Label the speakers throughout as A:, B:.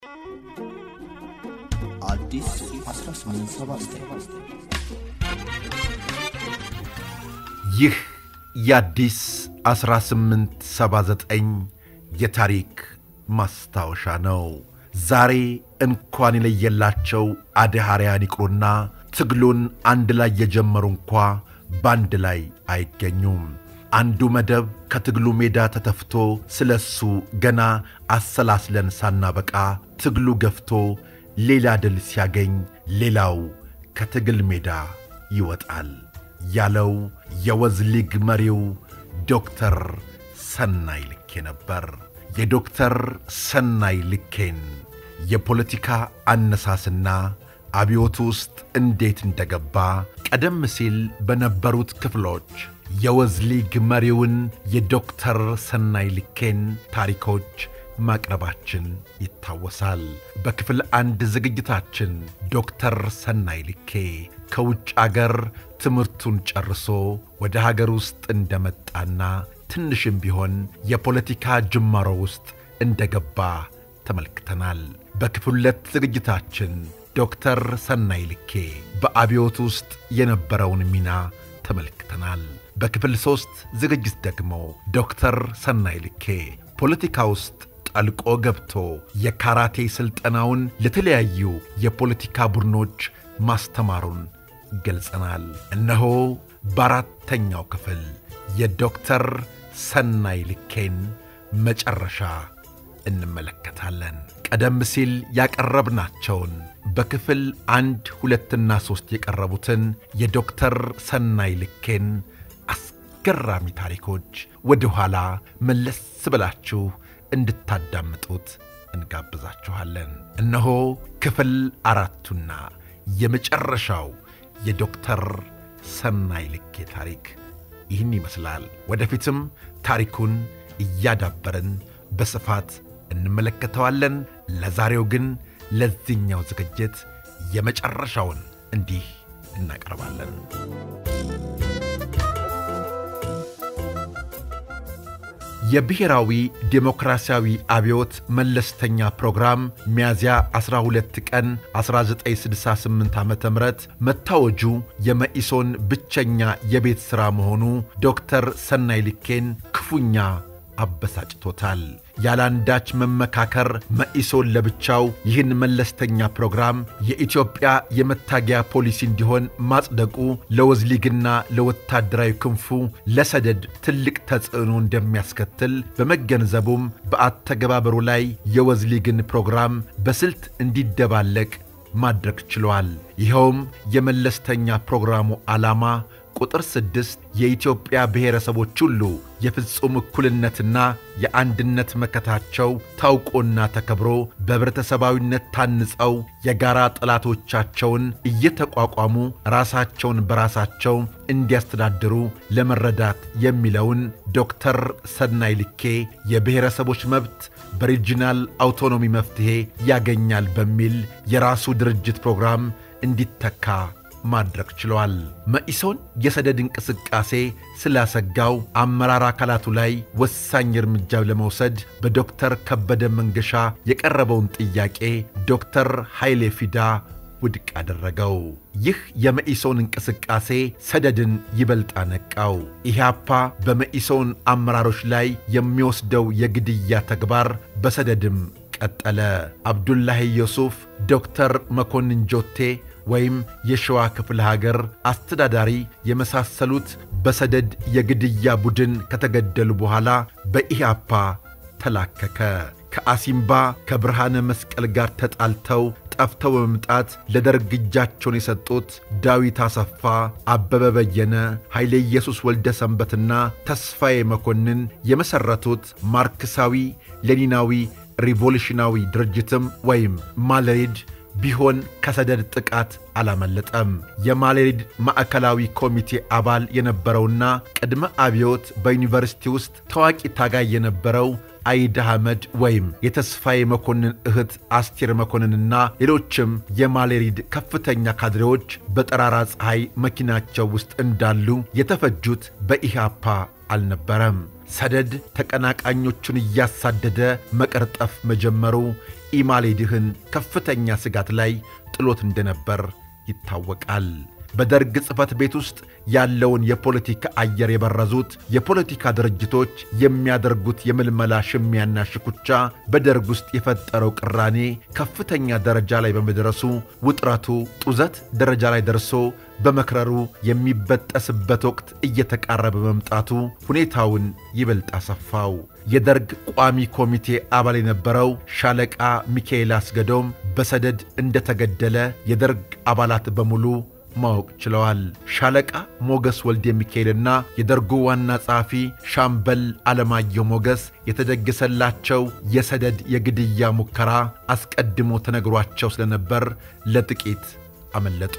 A: አዲስ 1879
B: ይህ የአዲስ 1879 የታሪክ ማስታወሻ ነው። ዛሬ እንኳን የለየላቸው አድሃርያን ይቅሩና ትግሉን አንድ ላይ የጀመሩ እንኳ በአንድ ላይ አይገኙም። አንዱ መደብ ከትግሉ ሜዳ ተተፍቶ ስለ እሱ ገና አሰላስለን ሳናበቃ ትግሉ ገፍቶ ሌላ ድል ሲያገኝ ሌላው ከትግል ሜዳ ይወጣል ያለው የወዝ ሊግ መሪው ዶክተር ሰናይ ልኬ ነበር። የዶክተር ሰናይ ልኬን የፖለቲካ አነሳስና አብዮት ውስጥ እንዴት እንደገባ ቀደም ሲል በነበሩት ክፍሎች የወዝ ሊግ መሪውን የዶክተር ሰናይ ልኬን ታሪኮች ማቅረባችን ይታወሳል። በክፍል አንድ ዝግጅታችን ዶክተር ሰናይ ልኬ ከውጭ አገር ትምህርቱን ጨርሶ ወደ ሀገር ውስጥ እንደመጣና ትንሽም ቢሆን የፖለቲካ ጅማሮ ውስጥ እንደገባ ተመልክተናል። በክፍል ሁለት ዝግጅታችን ዶክተር ሰናይ ልኬ በአብዮት ውስጥ የነበረውን ሚና ተመልክተናል። በክፍል ሦስት ዝግጅት ደግሞ ዶክተር ሰናይ ልኬ ፖለቲካ ውስጥ ጠልቆ ገብቶ የካራቴ ሥልጠናውን ለተለያዩ የፖለቲካ ቡድኖች ማስተማሩን ገልጸናል። እነሆ በአራተኛው ክፍል የዶክተር ሰናይ ልኬን መጨረሻ እንመለከታለን። ቀደም ሲል ያቀረብናቸውን በክፍል አንድ ሁለትና ሦስት የቀረቡትን የዶክተር ሰናይ ልኬን አስገራሚ ታሪኮች ወደ ኋላ መለስ ብላችሁ እንድታዳምጡት እንጋብዛችኋለን። እነሆ ክፍል አራቱና የመጨረሻው የዶክተር ሰናይ ልኬ ታሪክ ይህን ይመስላል። ወደፊትም ታሪኩን እያዳበርን በስፋት እንመለከተዋለን። ለዛሬው ግን ለዚህኛው ዝግጅት የመጨረሻውን እንዲህ እናቀርባለን። የብሔራዊ ዴሞክራሲያዊ አብዮት መለስተኛ ፕሮግራም ሚያዝያ 12 ቀን 1968 ዓ ም መታወጁ የመኢሶን ብቸኛ የቤት ሥራ መሆኑ ዶክተር ሰናይ ልኬን ክፉኛ አበሳጭቶታል። ያላንዳች መመካከር መኢሶን ለብቻው ይህን መለስተኛ ፕሮግራም የኢትዮጵያ የመታገያ ፖሊሲ እንዲሆን ማጽደቁ ለወዝሊግና ለወታደራዊ ክንፉ ለሰደድ ትልቅ ተጽዕኖ እንደሚያስከትል በመገንዘቡም በአተገባበሩ ላይ የወዝሊግን ፕሮግራም በስልት እንዲደባለቅ ማድረግ ችሏል። ይኸውም የመለስተኛ ፕሮግራሙ ዓላማ ቁጥር ስድስት የኢትዮጵያ ብሔረሰቦች ሁሉ የፍጹም እኩልነትና የአንድነት መከታቸው ታውቆና ተከብሮ በኅብረተሰባዊነት ታንጸው የጋራ ጠላቶቻቸውን እየተቋቋሙ ራሳቸውን በራሳቸው እንዲያስተዳድሩ ለመረዳት የሚለውን ዶክተር ሰናይ ልኬ የብሔረሰቦች መብት በሪጂናል አውቶኖሚ መፍትሔ ያገኛል በሚል የራሱ ድርጅት ፕሮግራም እንዲተካ ማድረግ ችለዋል። መኢሶን የሰደድ እንቅስቃሴ ስላሰጋው አመራር አካላቱ ላይ ወሳኝ እርምጃ ለመውሰድ በዶክተር ከበደ መንገሻ የቀረበውን ጥያቄ ዶክተር ኃይሌ ፊዳ ውድቅ አደረገው። ይህ የመኢሶን እንቅስቃሴ ሰደድን ይበልጥ አነቃው። ኢህአፓ በመኢሶን አመራሮች ላይ የሚወስደው የግድያ ተግባር በሰደድም ቀጠለ። አብዱላሂ ዮሱፍ፣ ዶክተር መኮንን ጆቴ ወይም የሸዋ ክፍለ ሀገር አስተዳዳሪ የመሳሰሉት በሰደድ የግድያ ቡድን ከተገደሉ በኋላ በኢህአፓ ተላከከ። ከአሲምባ ከብርሃነ መስቀል ጋር ተጣልተው ጠፍተው በመምጣት ለደርግ እጃቸውን የሰጡት ዳዊት አሰፋ፣ አበበ በየነ፣ ኃይሌ ኢየሱስ ወልደ ሰንበትና ተስፋዬ መኮንን የመሠረቱት ማርክሳዊ ሌኒናዊ ሪቮሉሽናዊ ድርጅትም ወይም ማለሪድ ቢሆን ከሰደድ ጥቃት አላመለጠም። የማሌሪድ ማዕከላዊ ኮሚቴ አባል የነበረውና ቅድመ አብዮት በዩኒቨርሲቲ ውስጥ ታዋቂ ታጋይ የነበረው አይድ አህመድ ወይም የተስፋዬ መኮንን እህት አስቴር መኮንንና ሌሎችም የማሌሪድ ከፍተኛ ካድሬዎች በጠራራ ፀሐይ መኪናቸው ውስጥ እንዳሉ የተፈጁት በኢህአፓ አልነበረም። ሰደድ ተቀናቃኞቹን እያሳደደ መቀርጠፍ መጀመሩ ኢማሌድህን ከፍተኛ ስጋት ላይ ጥሎት እንደነበር ይታወቃል። በደርግ ጽሕፈት ቤት ውስጥ ያለውን የፖለቲካ አየር የበረዙት የፖለቲካ ድርጅቶች የሚያደርጉት የምልመላ ሽሚያና ሽኩቻ በደርግ ውስጥ የፈጠረው ቅራኔ ከፍተኛ ደረጃ ላይ በመድረሱ ውጥረቱ ጡዘት ደረጃ ላይ ደርሶ በመክረሩ የሚበጠስበት ወቅት እየተቃረበ መምጣቱ ሁኔታውን ይበልጥ አሰፋው። የደርግ ቋሚ ኮሚቴ አባል የነበረው ሻለቃ ሚካኤል አስገዶም በሰደድ እንደተገደለ የደርግ አባላት በሙሉ ማወቅ ችለዋል። ሻለቃ ሞገስ ወልደ ሚካኤልና የደርጉ ዋና ጸሐፊ ሻምበል አለማየሁ ሞገስ የተደገሰላቸው የሰደድ የግድያ ሙከራ አስቀድሞ ተነግሯቸው ስለነበር ለጥቂት አመለጡ።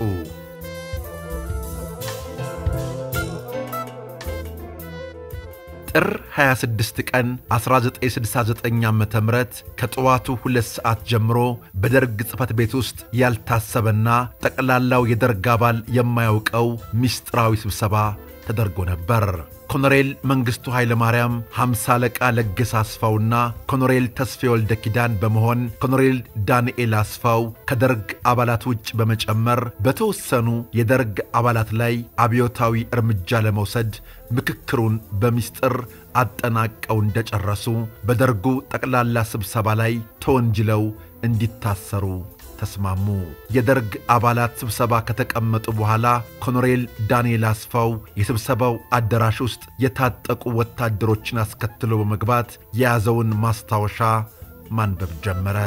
B: ጥር 26 ቀን 1969 ዓ ም ከጠዋቱ ሁለት ሰዓት ጀምሮ በደርግ ጽሕፈት ቤት ውስጥ ያልታሰበና ጠቅላላው የደርግ አባል የማያውቀው ምስጢራዊ ስብሰባ ተደርጎ ነበር። ኮሎኔል መንግሥቱ ኃይለ ማርያም፣ ሐምሳ አለቃ ለገሰ አስፋውና ኮሎኔል ተስፌ ወልደ ኪዳን በመሆን ኮሎኔል ዳንኤል አስፋው ከደርግ አባላት ውጭ በመጨመር በተወሰኑ የደርግ አባላት ላይ አብዮታዊ እርምጃ ለመውሰድ ምክክሩን በምስጢር አጠናቀው እንደጨረሱ በደርጉ ጠቅላላ ስብሰባ ላይ ተወንጅለው እንዲታሰሩ ተስማሙ። የደርግ አባላት ስብሰባ ከተቀመጡ በኋላ ኮሎኔል ዳንኤል አስፋው የስብሰባው አዳራሽ ውስጥ የታጠቁ ወታደሮችን አስከትሎ በመግባት የያዘውን ማስታወሻ ማንበብ ጀመረ።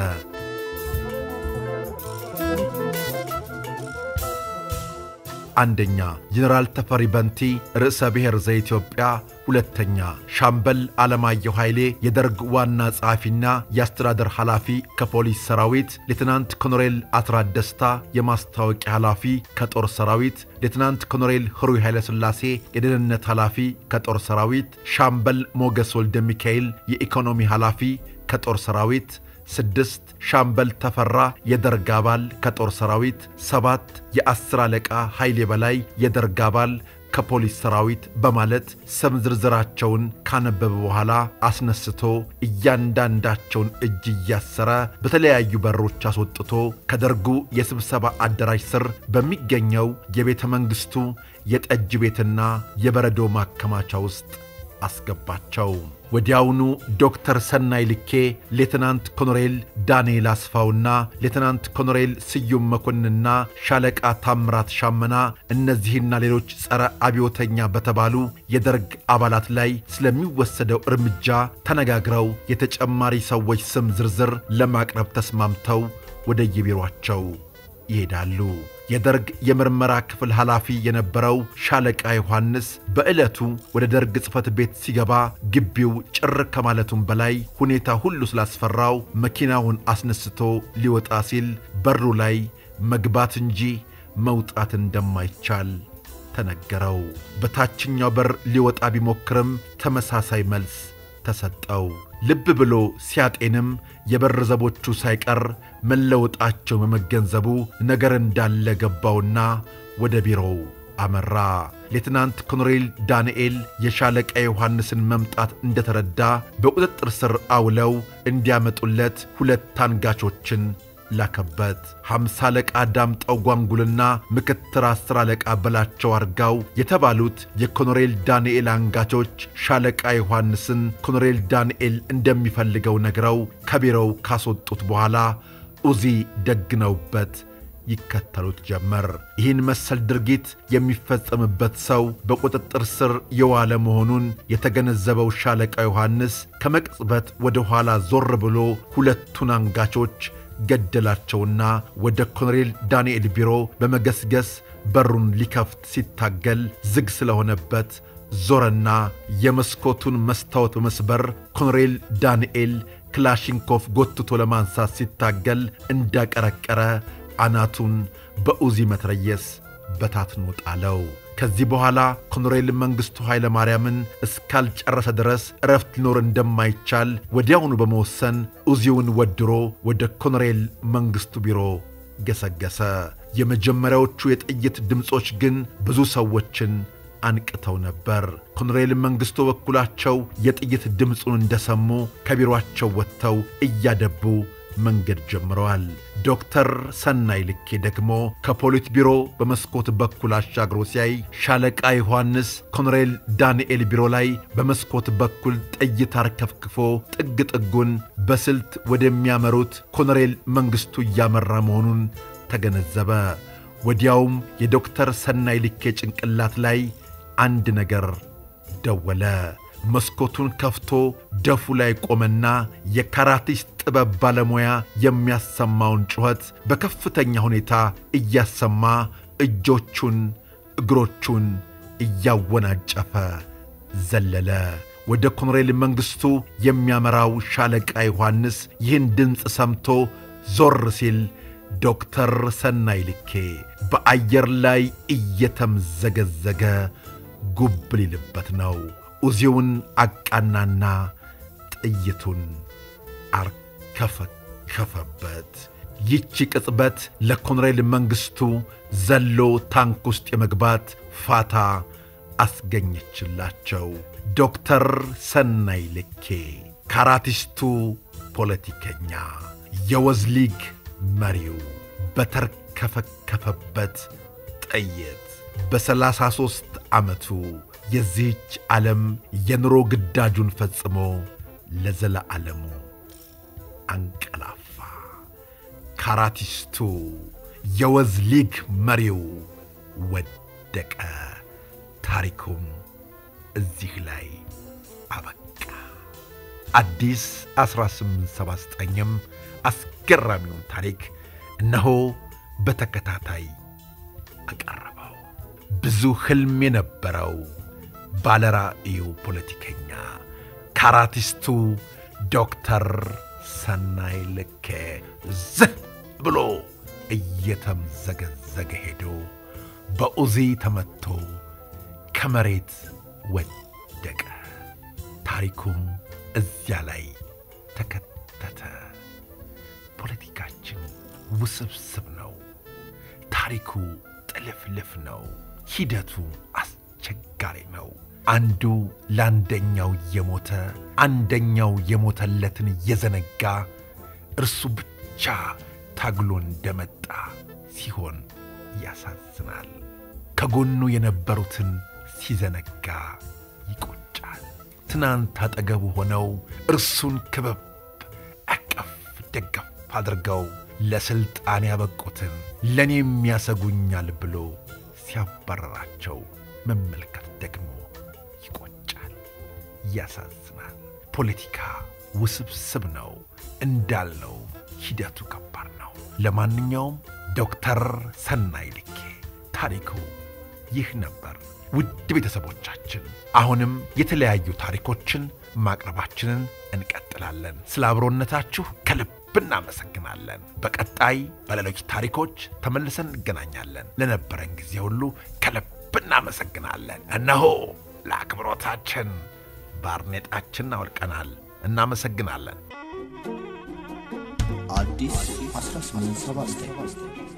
B: አንደኛ ጀኔራል ተፈሪ በንቲ ርዕሰ ብሔር ዘኢትዮጵያ፣ ሁለተኛ ሻምበል አለማየሁ ኃይሌ የደርግ ዋና ጸሐፊና የአስተዳደር ኃላፊ ከፖሊስ ሰራዊት፣ ሌትናንት ኮሎኔል አስራት ደስታ የማስታወቂያ ኃላፊ ከጦር ሰራዊት፣ ሌትናንት ኮሎኔል ህሩይ ኃይለሥላሴ የደህንነት ኃላፊ ከጦር ሰራዊት፣ ሻምበል ሞገስ ወልደ ሚካኤል የኢኮኖሚ ኃላፊ ከጦር ሰራዊት ስድስት ሻምበል ተፈራ የደርግ አባል ከጦር ሰራዊት፣ ሰባት የአስር አለቃ ኃይሌ በላይ የደርግ አባል ከፖሊስ ሰራዊት በማለት ስም ዝርዝራቸውን ካነበበ በኋላ አስነስቶ እያንዳንዳቸውን እጅ እያሰረ በተለያዩ በሮች አስወጥቶ ከደርጉ የስብሰባ አዳራሽ ስር በሚገኘው የቤተ መንግሥቱ የጠጅ ቤትና የበረዶ ማከማቻ ውስጥ አስገባቸው። ወዲያውኑ ዶክተር ሰናይ ልኬ፣ ሌትናንት ኮሎኔል ዳንኤል አስፋውና ሌትናንት ኮሎኔል ስዩም መኮንንና ሻለቃ ታምራት ሻመና እነዚህና ሌሎች ጸረ አብዮተኛ በተባሉ የደርግ አባላት ላይ ስለሚወሰደው እርምጃ ተነጋግረው የተጨማሪ ሰዎች ስም ዝርዝር ለማቅረብ ተስማምተው ወደ የቢሮአቸው ይሄዳሉ። የደርግ የምርመራ ክፍል ኃላፊ የነበረው ሻለቃ ዮሐንስ በዕለቱ ወደ ደርግ ጽሕፈት ቤት ሲገባ ግቢው ጭር ከማለቱም በላይ ሁኔታ ሁሉ ስላስፈራው መኪናውን አስነስቶ ሊወጣ ሲል በሩ ላይ መግባት እንጂ መውጣት እንደማይቻል ተነገረው። በታችኛው በር ሊወጣ ቢሞክርም ተመሳሳይ መልስ ተሰጠው። ልብ ብሎ ሲያጤንም የበር ዘቦቹ ሳይቀር መለወጣቸው በመገንዘቡ ነገር እንዳለ ገባውና ወደ ቢሮው አመራ። ሌትናንት ኮሎኔል ዳንኤል የሻለቃ ዮሐንስን መምጣት እንደተረዳ በቁጥጥር ስር አውለው እንዲያመጡለት ሁለት ታንጋቾችን ላከበት። ሐምሳ አለቃ ዳምጠው ጓንጉልና ምክትል አስር አለቃ በላቸው አርጋው የተባሉት የኮሎኔል ዳንኤል አንጋቾች ሻለቃ ዮሐንስን ኮሎኔል ዳንኤል እንደሚፈልገው ነግረው ከቢሮው ካስወጡት በኋላ ኡዚ ደግነውበት ይከተሉት ጀመር። ይህን መሰል ድርጊት የሚፈጸምበት ሰው በቁጥጥር ስር የዋለ መሆኑን የተገነዘበው ሻለቃ ዮሐንስ ከመቅጽበት ወደ ኋላ ዞር ብሎ ሁለቱን አንጋቾች ገደላቸውና ወደ ኮሎኔል ዳንኤል ቢሮ በመገስገስ በሩን ሊከፍት ሲታገል ዝግ ስለሆነበት ዞረና የመስኮቱን መስታወት በመስበር ኮሎኔል ዳንኤል ክላሽንኮፍ ጎትቶ ለማንሳት ሲታገል እንዳቀረቀረ አናቱን በኡዚ መትረየስ በታትኖ ጣለው። ከዚህ በኋላ ኮሎኔል መንግሥቱ ኃይለ ማርያምን እስካልጨረሰ ድረስ እረፍት ሊኖር እንደማይቻል ወዲያውኑ በመወሰን ኡዚውን ወድሮ ወደ ኮሎኔል መንግሥቱ ቢሮ ገሰገሰ። የመጀመሪያዎቹ የጥይት ድምፆች ግን ብዙ ሰዎችን አንቅተው ነበር። ኮሎኔል መንግሥቱ በኩላቸው የጥይት ድምፁን እንደሰሙ ከቢሮአቸው ወጥተው እያደቡ መንገድ ጀምረዋል። ዶክተር ሰናይ ልኬ ደግሞ ከፖሊት ቢሮ በመስኮት በኩል አሻግሮ ሲያይ ሻለቃ ዮሐንስ ኮሎኔል ዳንኤል ቢሮ ላይ በመስኮት በኩል ጥይት አርከፍክፎ ጥግ ጥጉን በስልት ወደሚያመሩት ኮሎኔል መንግሥቱ እያመራ መሆኑን ተገነዘበ። ወዲያውም የዶክተር ሰናይ ልኬ ጭንቅላት ላይ አንድ ነገር ደወለ። መስኮቱን ከፍቶ ደፉ ላይ ቆመና የካራቲስት ጥበብ ባለሙያ የሚያሰማውን ጩኸት በከፍተኛ ሁኔታ እያሰማ እጆቹን እግሮቹን እያወናጨፈ ዘለለ። ወደ ኮሎኔል መንግሥቱ የሚያመራው ሻለቃ ዮሐንስ ይህን ድምፅ ሰምቶ ዞር ሲል ዶክተር ሰናይ ልኬ በአየር ላይ እየተምዘገዘገ ጉብ ሊልበት ነው። ኡዚውን አቃናና ጥይቱን አርከፈከፈበት። ይቺ ቅጽበት ለኮሎኔል መንግሥቱ ዘሎ ታንክ ውስጥ የመግባት ፋታ አስገኘችላቸው። ዶክተር ሰናይ ልኬ ካራቲስቱ ፖለቲከኛ፣ የወዝ ሊግ መሪው በተርከፈከፈበት ጥይት በሰላሳ ሦስት ዓመቱ የዚህች ዓለም የኑሮ ግዳጁን ፈጽሞ ለዘለዓለሙ አንቀላፋ። ካራቲስቱ የወዝ ሊግ መሪው ወደቀ። ታሪኩም እዚህ ላይ አበቃ። አዲስ 1879ም አስገራሚውን ታሪክ እነሆ በተከታታይ አቀረበው። ብዙ ሕልም የነበረው ባለራዕዩ ፖለቲከኛ ካራቲስቱ ዶክተር ሰናይ ልኬ ዝህ ብሎ እየተምዘገዘገ ሄዶ በኡዚ ተመትቶ ከመሬት ወደቀ። ታሪኩም እዚያ ላይ ተከተተ። ፖለቲካችን ውስብስብ ነው። ታሪኩ ጥልፍልፍ ነው። ሂደቱ አስቸጋሪ ነው። አንዱ ለአንደኛው እየሞተ አንደኛው የሞተለትን እየዘነጋ እርሱ ብቻ ታግሎ እንደመጣ ሲሆን ያሳዝናል። ከጎኑ የነበሩትን ሲዘነጋ ይቆጫል። ትናንት አጠገቡ ሆነው እርሱን ክበብ አቀፍ ደገፍ አድርገው ለሥልጣን ያበቁትን ለእኔም ያሰጉኛል ብሎ ሲያባረራቸው መመልከት ደግሞ ይቆጫል፣ ያሳዝናል። ፖለቲካ ውስብስብ ነው እንዳልነው ሂደቱ ከባድ ነው። ለማንኛውም ዶክተር ሰናይ ልኬ ታሪኩ ይህ ነበር። ውድ ቤተሰቦቻችን አሁንም የተለያዩ ታሪኮችን ማቅረባችንን እንቀጥላለን። ስለ አብሮነታችሁ ከልብ እናመሰግናለን። በቀጣይ በሌሎች ታሪኮች ተመልሰን እንገናኛለን። ለነበረን ጊዜ ሁሉ ከልብ እናመሰግናለን። እነሆ ለአክብሮታችን ባርኔጣችን አውልቀናል። እናመሰግናለን።
A: አዲስ 1879